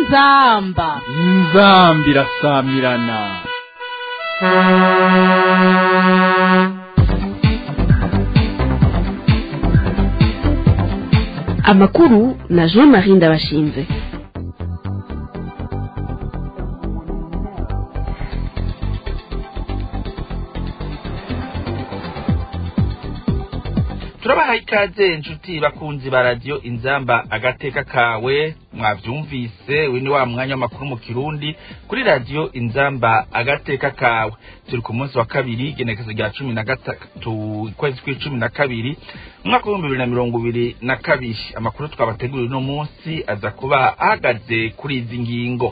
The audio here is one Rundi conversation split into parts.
inzamba inzambi irasamirana amakuru na jean marie ndabashinze turabaha ikaze inshuti bakunzi ba radiyo inzamba agateka kawe mwavyumvise uyu ni wa mwanya w'amakuru mu kirundi kuri radiyo inzamba agateka kawe turi ku munsi wa kabiri igenekezo rya cumi na gatatu ukwezi kw'icumi na kabiri umwaka w'ibihumbi bibiri na mirongo ibiri na kabiri amakuru twabateguriye uno munsi aza kuba ahagaze kuri izi ngingo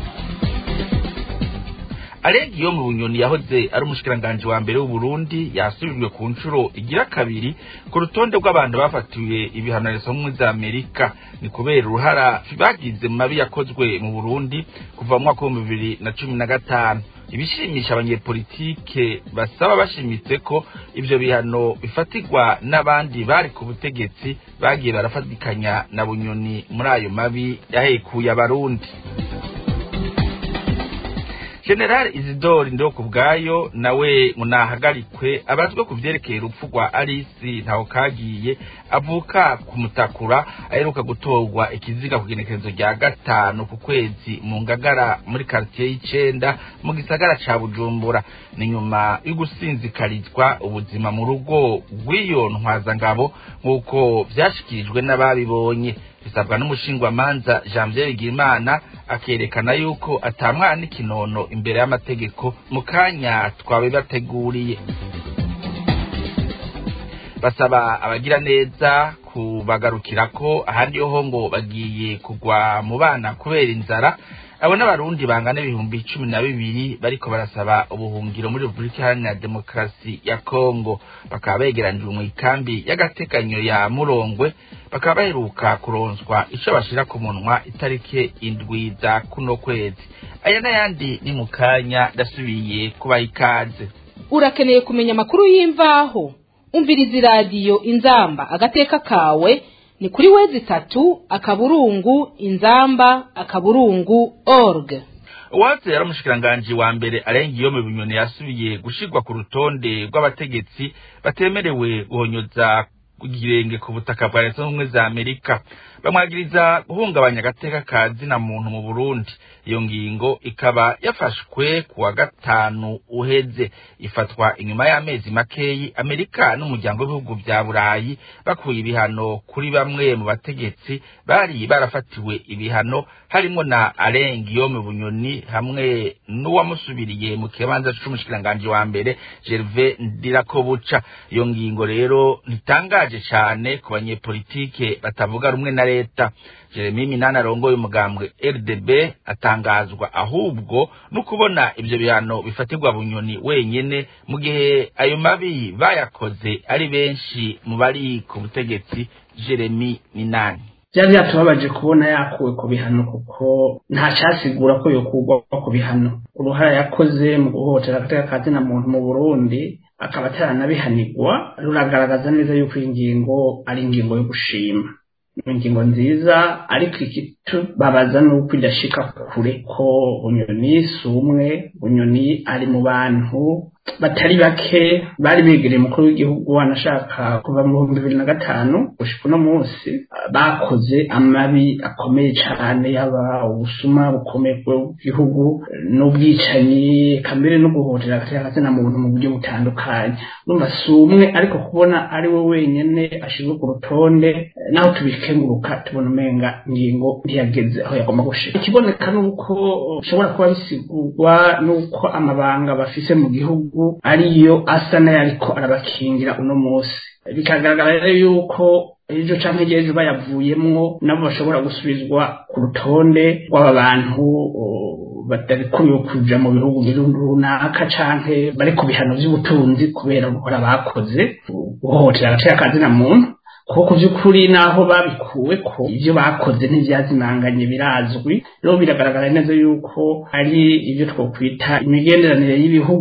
Alegi yo mu bunyoni yahoze ari umushikiranganji wa mbere w'Uburundi yasubijwe ku nshuro igira kabiri ku rutonde rw'abantu bafatiwe ibihano na Leta za Amerika ni kubera uruhara bagize mu mabi yakozwe mu Burundi kuva mu mwaka w'ibihumbi bibiri na cumi na gatanu ibishimisha abanyepolitike basaba bashimitse ko ivyo bihano bifatirwa n'abandi bari ku butegetsi bagiye barafatikanya na bunyoni muri ayo mabi yahekuye abarundi general isidore ndoko bwayo nawe munahagarikwe abazwe ku vyerekeye urupfu rwa alisi ntaho kagiye avuka ku mutakura aheruka gutorwa ikiziga ku genekerezo rya gatanu ku kwezi mu ngagara muri karitiye y'icenda mu gisagara ca bujumbura ni nyuma yo gusinzikarizwa ubuzima mu rugo rw'iyo ntwazangabo nk'uko vyashikirijwe n'ababibonye bisabwa n'umushingwamanza janvier bigirimana akerekana yuko atamwana ikinono imbere y'amategeko mu kanya twabibateguriye basaba abagira neza kubagarukira ko ahandi ho ngo bagiye kugwa mu bana kubera inzara abo n'abarundi bangana ibihumbi cumi na bibiri bariko barasaba ubuhungiro muri repubulika iharanira demokarasi ya kongo bakaba begeranijwe mu ikambi y'agateganyo ya murongwe bakaba baheruka kuronswa ico bashira ku munwa itariki indwi za kuno kwezi aya n'ayandi ni mu kanya ndasubiye kubaha ikaze urakeneye kumenya amakuru y'imvaho umviriza iradiyo inzamba agateka kawe ni kuri wezi itatu akaburungu inzamba akaburungu org uwatse yari umushikiranganji wa mbere arenga iyo mu binyoni yasubiye gushirwa ku rutonde rw'abategetsi batemerewe guhonyoza igirenge ku butaka bwa leta z'ubumwe za amerika bamwagiriza guhungabanya agateka ka zina muntu mu burundi iyo ngingo ikaba yafashwe ku wa gatanu uheze ifatwa inyuma y'amezi makeyi amerika n'umuryango w'ibihugu vya burayi bakuye ibihano kuri bamwe mu bategetsi bari barafatiwe ibihano harimwo na arenga iyo mu bunyoni hamwe n'uwamusubiriye mu kibanza c'umushikiranganji wa mbere gerve ndirakobuca iyo ngingo rero ntitangaje cane ku banyepolitike batavuga rumwe na leta jeremy minani arongoye umugambwe rdb atangazwa ahubwo no kubona ivyo bihano bifatirwa bunyoni wenyene mu gihe ayo mabi bayakoze ari benshi mu bari ku butegetsi jeremy minani byari byatubabaje kubona yakuwe ku bihano kuko nta cyasigura ko yokurwa ku bihano uruhara yakoze mu guhohotera agateka ka zina muntu mu burundi akaba ataranabihanirwa ruragaragaza neza yuko iyi ngingo ari ingingo yo gushima ni ingingo nziza ariko ikitubabaza ni uko idashika kure ko bunyoni si umwe bunyoni ari mu bantu batari bake bari begereye umukuru w'igihugu wanashaka kuva mu bihumbi bibiri na gatanu gushika uno munsi bakoze amabi akomeye cane yaba ubusuma bukomeye bw'igihugu n'ubwicanyi kamere no guhotera agateka na muntu mu buryo butandukanye urumva si umwe ariko kubona ari we wenyene ashizwe ku rutonde naho tubikenguruka tubona umenga ingingo ntiyageze aho yagomba gushika ikiboneka ni uko bishobora kuba bisigurwa n'uko amabanga bafise mu gihugu ariyo asa n'ayariko arabakingira uno munsi bikagaragara rero yuko ejo canke ejo bayavuyemwo nabo bashobora gusubizwa ku rutonde rw'aba bantu batarikuriwe kuja mu bihugu runaka canke bari ku bihano vy'ubutunzi kubera gukora bakoze guhohotera agateka ka zina muntu kuko ku by'ukuri naho babikuwe ko ibyo bakoze ntibyazimanganye birazwi rero biragaragara neza yuko ari ibyo twakwita imigenderanire y'ibihugu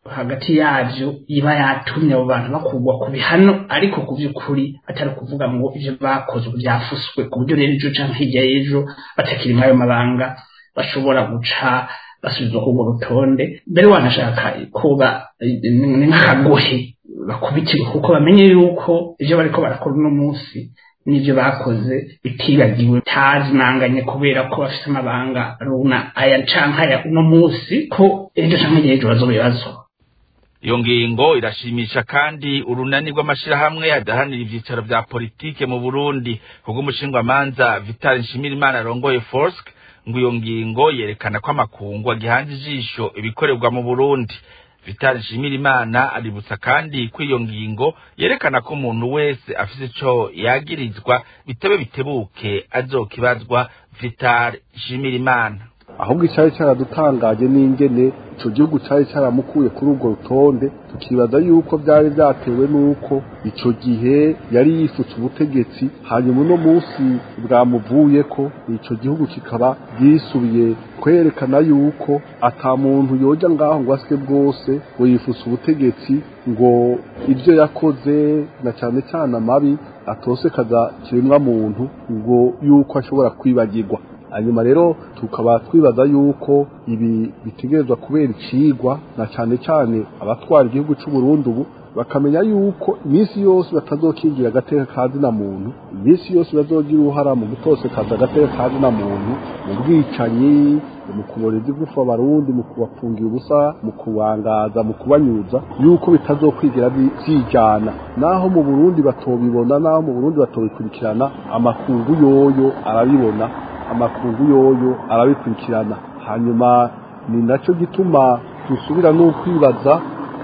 hagati yabyo iba yatumye abo bantu bakugwa ku bihano ariko ku by'ukuri atari ukuvuga ngo ibyo bakoze ubu byafuswe ku buryo rero ejo cyangwa hirya y'ejo batakiri muri ayo mabanga bashobora guca basubizwa ku urwo rutonde mbere wanashaka kuba ni nk'akagohe bakubitirwa kuko bamenye yuko ibyo bariko barakora uno munsi n'ibyo bakoze bitibagiwe tazimanganye kubera ko bafite amabanga runa aya canke aya uno munsi ko ejo canke hirya y'ejo bazobibazwa iyo ngingo irashimisha kandi urunani rw'amashirahamwe adahanira ivyicaro vya politike mu burundi kubw'umushingwamanza vital nshimirimana arongoye forsk ngo iyo ngingo yerekana ko amakungu agihanze ijisho ibikorerwa mu burundi vital nshimirimana aributsa kandi ko iyo ngingo yerekana ko umuntu wese afise ico yagirizwa bitebe bitebuke azokibazwa vital nshimirimana ahubwo icyari cyaradutangaje n'ingene icyo gihugu cyari cyaramukuye kuri urwo rutonde tukibaza yuko byari byatewe n'uko icyo gihe yari yifutse ubutegetsi hanyuma uno munsi bwamuvuye ko icyo gihugu kikaba byisubiye kwerekana yuko ata muntu yoja ngaho ngo asike bwose ngo yifutse ubutegetsi ngo ibyo yakoze na cyane cyane amabi atose kaza kiremwa muntu ngo yuko ashobora kwibagirwa hanyuma rero tukaba twibaza yuko ibi bitegerezwa kubera icigwa na cyane cyane abatwara igihugu cy'u Burundi ubu bakamenya yuko iminsi yose batazokingira agateka ka zina muntu iminsi yose bazogira uruhara mu gutosekaza agateka ka zina muntu mu bwicanyi mu kuboreza igufa abarundi mu kubafungira ubusa mu kubangaza mu kubanyuza yuko bitazokwigira byijana naho mu Burundi batobibona naho mu Burundi batobikurikirana amakungu yoyo arabibona amakungu yoyo arabikurikirana hanyuma ni nacyo gituma dusubira n'ukwibaza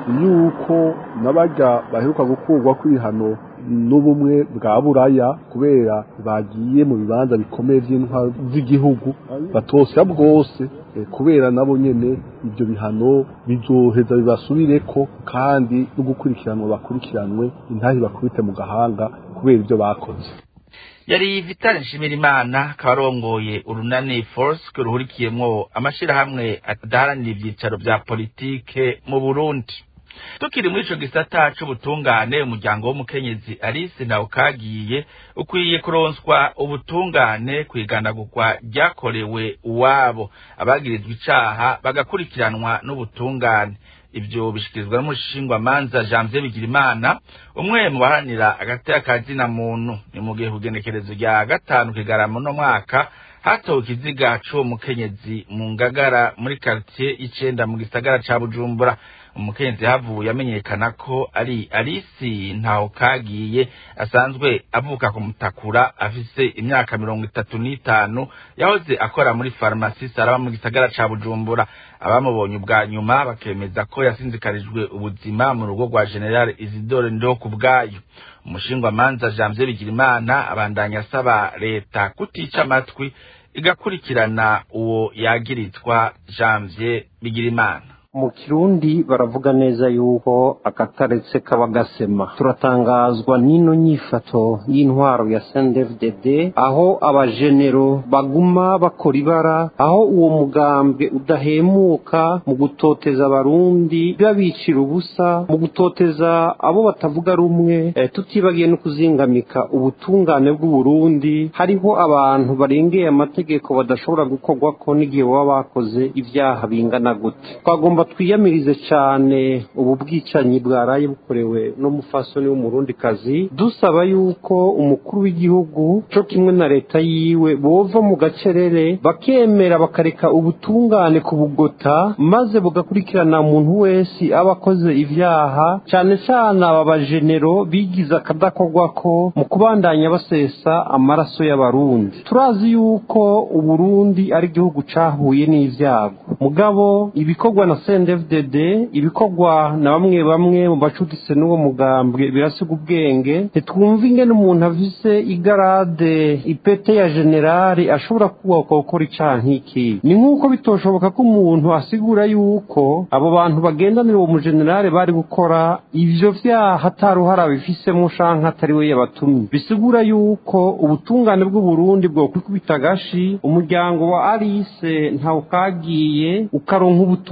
yuko n'abajya baheruka gukurwa kwihano n'ubumwe bwa buraya kubera bagiye mu bibanza bikomeye by'intwaro z'igihugu batosya bwose kubera nabo nyene ibyo bihano bizoheza bibasubireko kandi no gukurikiranwa bakurikiranwe intahi bakubite mu gahanga kubera ibyo bakoze yari vitali nshimirimana akaba arongoye urunani force ruhurikiyemwo amashirahamwe adaharanira ivyicaro vya politike mu burundi tukiri muri ico gisata c'ubutungane umuryango w'umukenyezi alice nawe ukagiye ukwiye kuronswa ubutungane kwiganagurwa ryakorewe uwabo abagirizwa icaha bagakurikiranwa n'ubutungane ibyo bishikirizwa n'umushingwamanza janvier bigirimana umwe mu baharanira agateka ka zina muntu ni mu gihe kugenekerezo rya gatanu kigarama uno mwaka hatowe ikiziga c'uwo mukenyezi mu ngagara muri karitiye y'icenda mu gisagara ca bujumbura umukenyezi havuye amenyekana ko ari alisi ntaho kagiye asanzwe avuka ku mutakura afise imyaka mirongo itatu n'itanu yahoze akora muri farumasi saraba mu gisagara ca bujumbura abamubonye ubwa nyuma bakemeza ko yasinzikarijwe ubuzima mu rugo rwa general isidore ndo ku bwayo umushingwamanza janvier bigirimana abandanya asaba leta kutica amatwi igakurikirana uwo yagirizwa janvier bigirimana mu kirundi baravuga neza yuko akataretse kaba gasema turatangazwa n'ino nyifato y'intwaro ya CNDD-FDD aho abajenero baguma bakora ibara aho uwo mugambwe udahemuka mu gutoteza abarundi babicira ubusa mu gutoteza abo batavuga rumwe e, tutibagiye no kuzingamika ubutungane bw'uburundi hariho abantu barengeye amategeko badashobora gukorwako n'igihe baba bakoze ibyaha bingana gute twagomba twiyamirize cyane ubu bwicanyi bwaraye bukorewe n'umufasoni w'umurundikazi dusaba yuko umukuru w'igihugu cyo kimwe na leta yiwe bova mu gacerere bakemera bakareka ubutungane ku bugota maze bugakurikirana umuntu wese aba akoze ibyaha cyane cyane aba bajenero bigize akadakorwako mu kubandanya basesa amaraso y'abarundi turazi yuko uburundi ari igihugu cyahuye n'ibyago mugabo ibikorwa na CNDD-FDD ibikorwa na bamwe bamwe mu bacuditse n'uwo mugambwe birasiga ubwenge ntitwumva ingene umuntu avise igarade ipete ya generali ashobora kubaka gukora icaha nk'iki ni nk'uko bitoshoboka ko umuntu asigura yuko abo bantu bagendanira uwo mujenerali bari gukora ivyo vyaha ataruhara bifisemo canke atari we yabatumye bisigura yuko ubutungane bw'uburundi bwokwikubita agashi umuryango wa alice ntawukagiye ukaronka ubutungane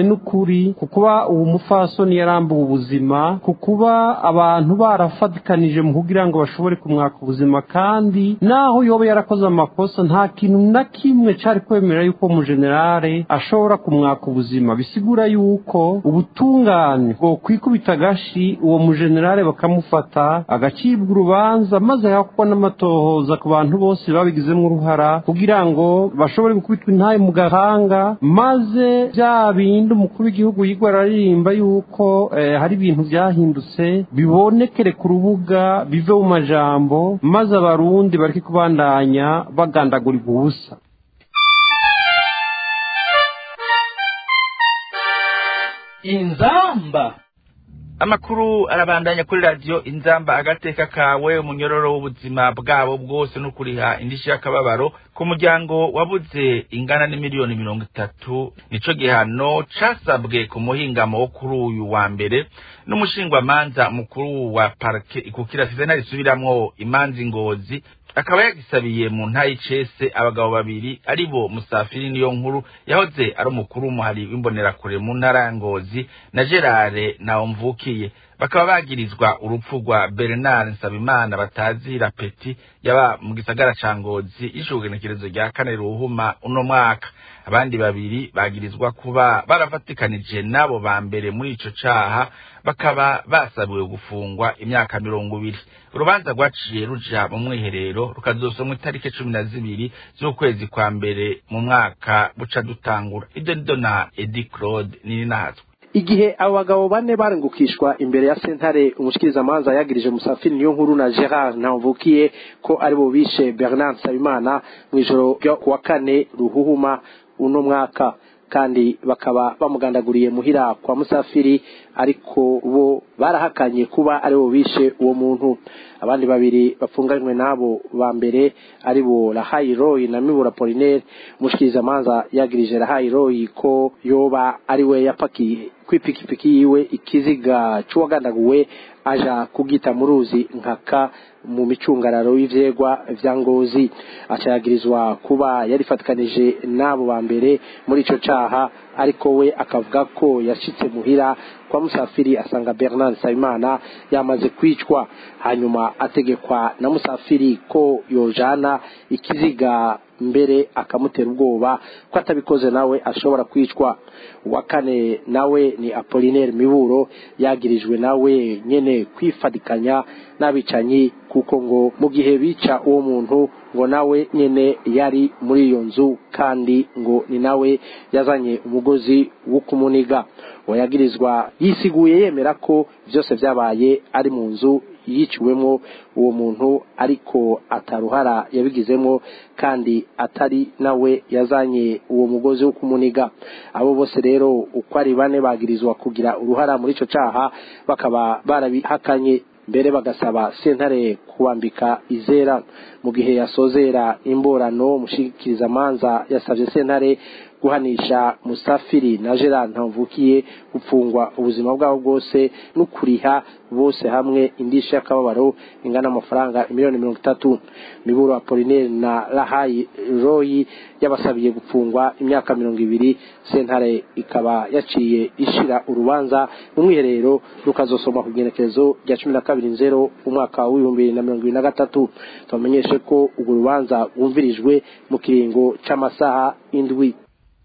n'ukuri ku kuba uwo mufasoni yarambuwe ubuzima ku kuba abantu barafatikanije mu kugira ngo bashobore kumwaka ubuzima kandi naho yoba yarakoze amakosa nta kintu na kimwe cyari kwemera yuko umujenerale ashobora kumwaka ubuzima bisigura yuko ubutungane bwo kwikubita agashi uwo mujenerale bakamufata agacibwa urubanza maze hakubwa n'amatohoza ku bantu bose babigizemo uruhara kugira ngo bashobore gukubitwa intaye mu gahanga maze bya bindi umukuru w'igihugu yigwa araririmba yuko eh, hari ibintu byahindutse bibonekere ku rubuga bive mu majambo maze abarundi bareke kubandanya bagandagurirwa ubusa inzamba amakuru arabandanya kuri radiyo inzamba agateka kawe umunyororo w'ubuzima bwabo bwose no kuriha indishyi y'akababaro ku muryango wabuze ingana n'imiliyoni mirongo itatu nico gihano casabwe ku muhingamo wo kuri uyu wa mbere n'umushingwamanza mukuru wa parike ikukira sezena risubiramwo imanza ingozi akaba yagisabiye mu ntayi cese abagabo babiri ari bo musafiri niyo nkuru yahoze ari umukuru w'umuhari w'imbonerakure mu ntara ya ngozi na gerard nawomvukiye bakaba bagirizwa urupfu rwa bernard nsabimana batazira peti yaba mu gisagara ca ngozi y'ishugenekerezo rya kane ruhuma uno mwaka abandi babiri bagirizwa kuba barafatikanije n'abo ba mbere muri ico caha bakaba basabiwe gufungwa imyaka mirongo ibiri urubanza rwaciye ruja mu mwiherero rukazosomwa itariki cumi na zibiri z'ukwezi kwa mbere mu mwaka buca dutangura ibyo nido na edi claude nininahatswe igihe abo bagabo bane barengukishwa imbere ya sentare umushikirizamanza yagirije musafiri niyo nkuru na gerard ntamvukiye ko ari bo bishe bernard nsabimana mu ijoro ryo kuwa kane ruhuhuma uno mwaka kandi bakaba bamugandaguriye muhira kwa musafiri ariko bo barahakanye kuba ari bo bishe uwo muntu abandi babiri bapfunganywe n'abo ba mbere ari bo rahayi royi na mibura polinaire umushikirizamanza yagirije rahayi royi ko yoba ari we yapakiye kw'ipikipiki yiwe ikiziga c'uwagandaguwe aja kugita mu ruzi nkaka mu micungararo y'ivyegwa vya ngozi acayagirizwa kuba yarifatikanije n'abo ba mbere muri ico caha ariko we akavuga ko yashitse muhira kwa musafiri asanga bernard nsabimana yamaze kwicwa hanyuma ategekwa na musafiri ko yojana ikiziga mbere akamutera ubwoba ko atabikoze nawe ashobora kwicwa uwa kane nawe ni apolinaire miburo yagirijwe nawe nyene kwifadikanya n'abicanyi kuko ngo mu gihe bica uwo muntu ngo nawe nyene yari muri iyo nzu kandi ngo ni nawe yazanye umugozi wo kumuniga uwayagirizwa yisiguye yemera ko byose byabaye ari mu nzu yiciwemo uwo muntu ariko ataruhara yabigizemo kandi atari nawe yazanye uwo mugozi wo kumuniga abo bose rero uko ari bane bagirizwa kugira uruhara muri ico caha bakaba barabihakanye mbere bagasaba sentare kubambika izera mu gihe yasozera imborano mushikirizamanza yasabye sentare guhanisha musafiri na gerard ntamvukiye gupfungwa ubuzima bwabo bwose no kuriha bose hamwe indishyi y'akababaro ingana amafaranga miliyoni mirongo itatu miburo apolinaire na rahayi royi yabasabiye gupfungwa imyaka mirongo ibiri sentare ikaba yaciye ishira urubanza mu mwiherero rukazosoma ku igenekerezo rya cumi na kabiri nzero umwaka w'ibihumbi bibiri na mirongo ibiri na gatatu tubamenyeshe ko urwo rubanza rwumvirijwe mu kiringo c'amasaha indwi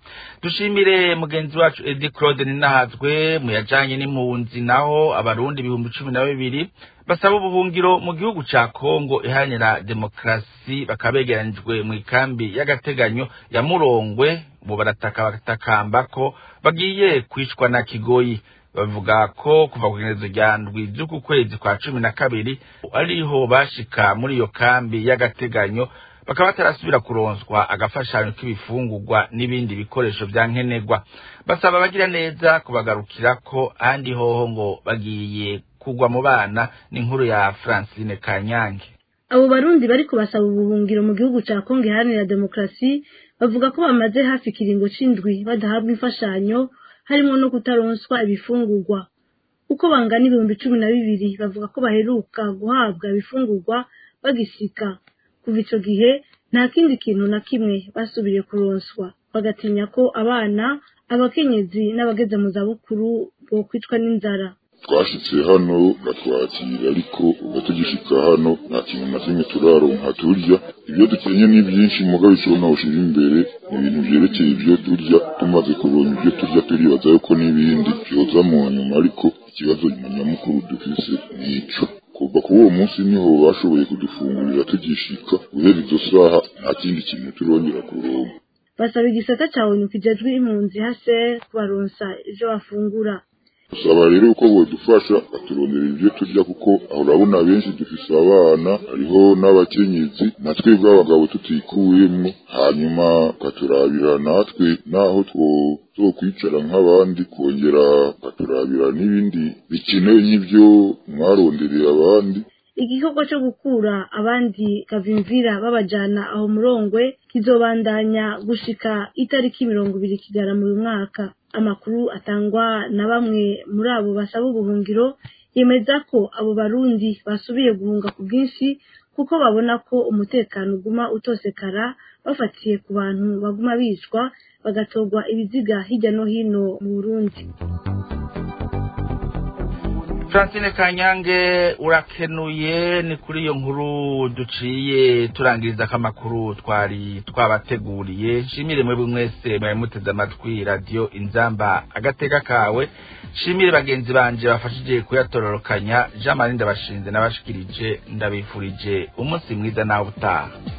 dushimire mugenzi wacu edi claude ninahazwe mu yajanye n'impunzi naho abarundi ibihumbi cumi na bibiri basaba ubuhungiro mu gihugu ca kongo iharanira demokarasi bakaba begeranijwe mu ikambi y'agateganyo ya murongwe ubu barataka batakamba ko bagiye kwicwa na kigoyi bavuga ko kuva ku igenezo rya ndwi z'uku kwezi kwa cumi na kabiri ariho bashika muri iyo kambi y'agateganyo bakaba batarasubira kuronswa agafashanyo k'ibifungurwa n'ibindi bikoresho vya nkenerwa basaba abagira neza kubagarukira ko ahandi hoho ngo bagiye kugwa mu bana n'inkuru ya francine kanyange abo barundi bariko basaba ubuhungiro mu gihugu ca kongo iharanira demokarasi bavuga ko bamaze hafi ikiringo c'indwi badahabwa imfashanyo harimo no kutaronswa ibifungurwa uko bangana ibihumbi cumi na bibiri bavuga ko baheruka guhabwa ibifungurwa bagisika kuva ico gihe nta kindi kintu na kimwe basubiye kuronswa bagatinya ko abana abakenyezi n'abageze mu zabukuru bokwicwa n'inzara twashitse hano batwakira ariko uba tugishika hano nta kintu na kimwe turaronka turya ibyo dukenye ni byinshi mugabo icyo nawushira imbere ni ibintu vyerekeye ibyo turya tumaze kuronka ibyo turya turibaza yuko n'ibindi vyoza mu nyuma ariko ikibazo nyamukuru dufise ni ico kuva kuri uwo munsi niho bashoboye kudufungurira tugishika guhera izo saha nta kindi kintu turongera kuronka basaba igisata ca onu kijejwe impunzi hase kubaronsa ivyo bafungura usaba rero uko bodufasha baturondera ibyo turya kuko aho urabona benshi dufise abana hariho n'abakenyezi na twebwe abagabo tutikuyemwo hanyuma ukaturabira natwe naho twokwicara nk'abandi kongera ukaturabira n'ibindi bikenewe nk'ibyo mwarondereye abandi igikorwa cyo gukura abandi kavimvira babajana aho murongwe kizobandanya gushika itariki mirongo ibiri kigarama uyu mwaka amakuru atangwa na bamwe muri abo basaba ubuhungiro yemeza ko abo barundi basubiye guhunga ku bwinshi kuko babona ko umutekano uguma utosekara bafatiye ku bantu baguma bicwa bagatorwa ibiziga hirya no hino mu burundi francine kanyange urakenuye ni kuri iyo nkuru duciye turangiriza ko amakuru twari twabateguriye nshimire mwebwe mwese mwari muteze amatwi radiyo inzamba agateka kawe nshimire bagenzi banje bafashije kuyatororokanya jean marie ndabashinze nabashikirije ndabifurije umunsi mwiza nawe utaha